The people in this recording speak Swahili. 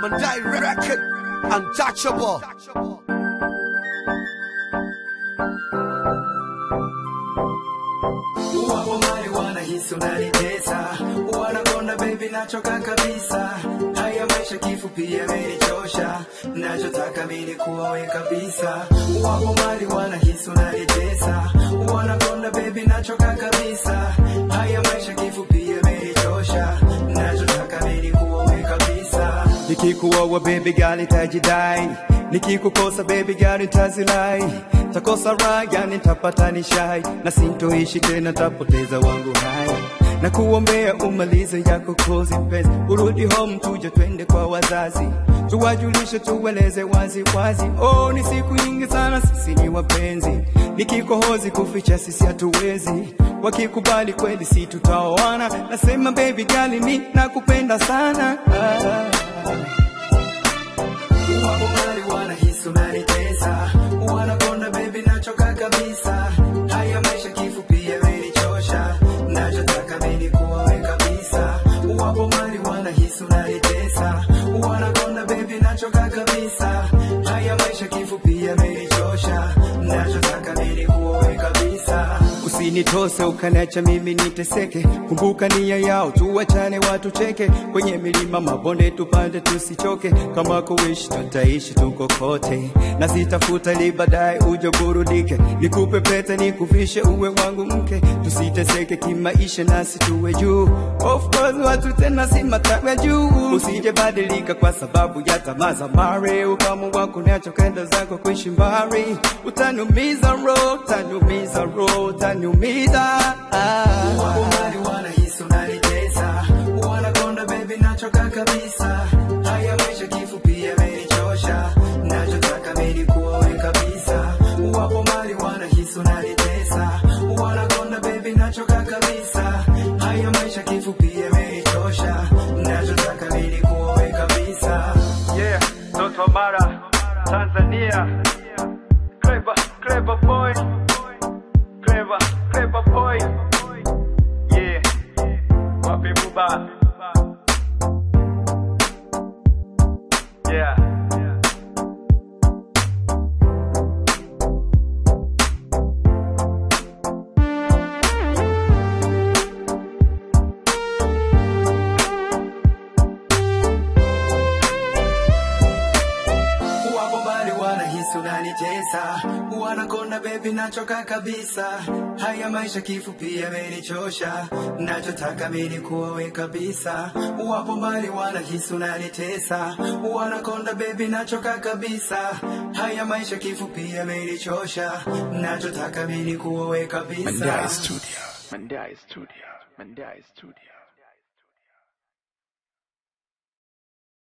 Mandai record untouchable. Wapo mali wanahisi unanitesa, wanakonda baby, nachoka kabisa. Haya maisha kifupi yamenichosha, nachotaka mimi kuwawe kabisa. Wapo mali wanahisi unanitesa, wanakonda baby, nachoka kabisa. Haya maisha kifupi yamenichosha, nachotaka mimi kuwawe kabisa. Nikikuoa baby girl itajidai, nikikukosa baby girl itazilai, takosa raha yani tapata nishai, na sintoishi tena tapoteza wangu hai na kuombea umalize yako kozi mpenzi, urudi home tuje twende kwa wazazi, tuwajulishe tuweleze wazi wazi. Oh, ni siku nyingi sana sisi ni wapenzi, nikikohozi kuficha sisi hatuwezi, wakikubali kweli si tutaoana. Nasema baby girl ni nakupenda sana ah. Wapo mali wanahisi unanitesa, wanakonda baby, nachoka kabisa. Haya maisha kifupi yamenichosha, nachotaka mimi kuwawe kabisa. Wapo mali wanahisi unanitesa, wanakonda baby, nachoka kabisa. Haya maisha kifupi yamenichosha, nachotaka mimi kuwawe kabisa. Usinitose ukaniacha mimi niteseke, kumbuka nia yao, tuwachane watu cheke, kwenye milima mabonde tupande tusichoke, kama kuishi tutaishi tuko kote, na sitafuta ili baadaye uje burudike, nikupe pete nikufishe uwe wangu mke, tusiteseke kimaisha nasi tuwe juu, of course watu tena si matawi ya juu, usije badilika kwa sababu ya tamaa za mare, ukamu wako niacha kwenda zako kuishi mbali, utaniumiza roho, utaniumiza roho, utaniumiza ah. Wapo mali wanahisi unanitesa, wanakonda baby, nachoka kabisa. Haya maisha kifupi yamenichosha, nachotaka mimi kuwawe kabisa. Wapo mali wanahisi unanitesa, wanakonda baby, nachoka kabisa. Haya maisha kifupi yamenichosha, nachotaka mimi kuwawe kabisa. Yeah, Toto Mara, Tanzania. Clever, clever boy. Clever, clever boy. Yeah, wapi buba. Yeah. Wapo mbali wanahisi unanitesa, wanakonda baby, nachoka kabisa. Haya maisha kifupi yamenichosha, nachotaka mimi kuwawe kabisa. Wapo mbali wanahisi unanitesa, wanakonda baby, nachoka kabisa. Haya maisha kifupi yamenichosha, nachotaka mimi kuwawe kabisa. Mandai Studio. Mandai Studio. Mandai Studio.